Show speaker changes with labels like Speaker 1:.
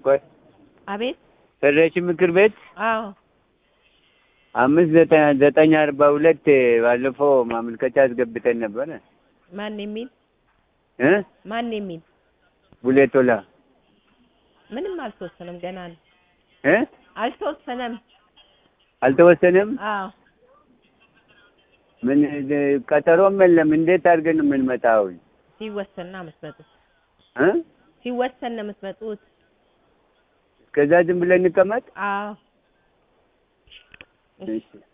Speaker 1: ቆይ
Speaker 2: አቤት
Speaker 1: ፌዴሬሽን ምክር ቤት
Speaker 2: አዎ
Speaker 1: አምስት ዘጠኝ ዘጠኝ አርባ ሁለት ባለፈው ማመልከቻ አስገብተን ነበረ
Speaker 2: ማን የሚል
Speaker 1: እ
Speaker 2: ማን የሚል
Speaker 1: ቡሌቶላ
Speaker 2: ምንም አልተወሰነም ገና ነው
Speaker 1: እ
Speaker 2: አልተወሰነም
Speaker 1: አልተወሰነም።
Speaker 2: አዎ
Speaker 1: ምን ቀጠሮም የለም። እንዴት አድርገን ነው የምንመጣው?
Speaker 2: ሲወሰን ነው የምትመጡት
Speaker 1: እ
Speaker 2: ሲወሰን ነው የምትመጡት
Speaker 1: እስከዛ ዝም ብለን እንቀመጥ?
Speaker 2: አዎ
Speaker 1: እሺ